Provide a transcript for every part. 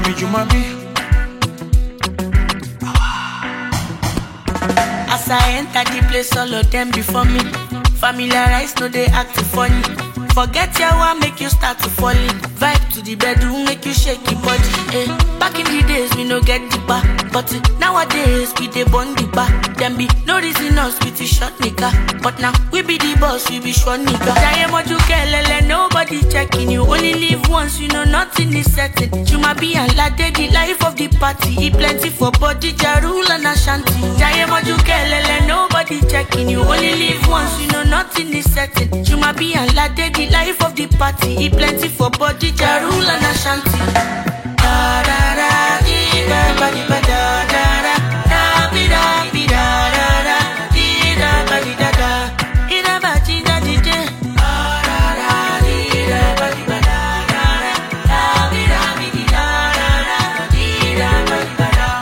me Jumabi. As I enter the place, all of them before me. Familiarize, no they act funny. Forget your one, make you start to fall in. Vibe to the bedroom, make you shake your body. Eh. Back in the days, we no get deeper. But eh, nowadays, we dey bond deeper. Them be no reason us with the short nigga. But now, we be the boss, we be short nigga. Jaye moju kelele, nobody checking you. Only live once, you know nothing is certain. Juma be and lade, the life of the party. Eat plenty for body, jarul and ashanti. Jaye moju kelele, nobody checking you. Only live once, you know nothing is certain. Juma be and lade, the life of the party. Eat plenty for body, jarul and ashanti. Da da da, dee da ba di ba da da da, da bi da bi da da da, dee da ba di da da, dee da ba di da di da. Da da da, dee da ba di ba da da da, da bi da bi di da da da, dee da ba di ba da.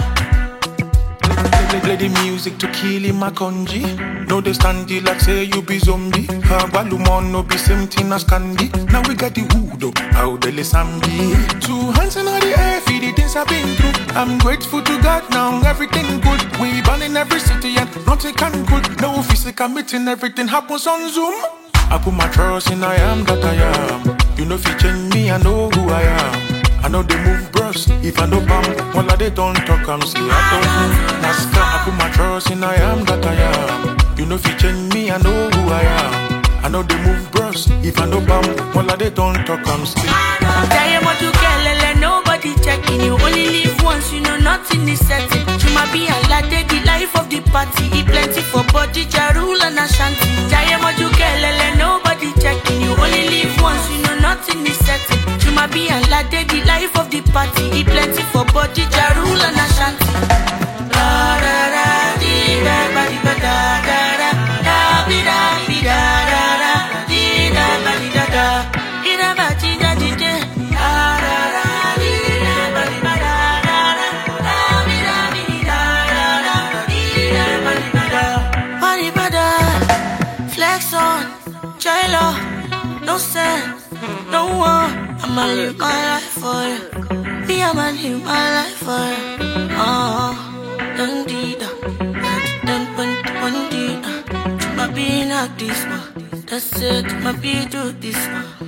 Play, play the music to kill him a conji. No they stand it like say you be zombie. Balumon no be same thing as candy. Now we got the hood up, how the sambi. Two hands in the air, feed the things I've been through. I'm grateful to God now, everything good. We born in every city and nothing can good. No physical meeting, everything happens on Zoom. I put my trust in I am that I am. You know if you change me, I know who I am. I know they move bros. If I know bam, all of they don't talk, I'm say I don't know. Nascar, I put my trust in I am that I am. You know if you change me, I know who I am. I know they move bros. If I know bam, all of they don't talk, I'm say. Jaye moju kelele, nobody checking you. Only live once, you know nothing is certain. Juma be and lade, the life of the party. Eat plenty for body, jarul and ashanti. Jaye moju kelele, nobody checking you. Only live once, you know nothing is certain. Juma be and lade, the life of the party. Eat plenty for body, jarul and ashanti. Da da da, di da ba di ba da da da, da bi da bi da da da, di da ba di da da, di da ba di da di da. Da da da, di da ba di ba da da da, da bi da bi di da da da, di da ba di ba da. Ba di ba da, flex on, J-Lo, no sense, no one. I'ma live my life for you. Me, I'ma live my life for you. Oh, dun dee da, dun dun dun dee da. My being like this one, that's it. My be do this one.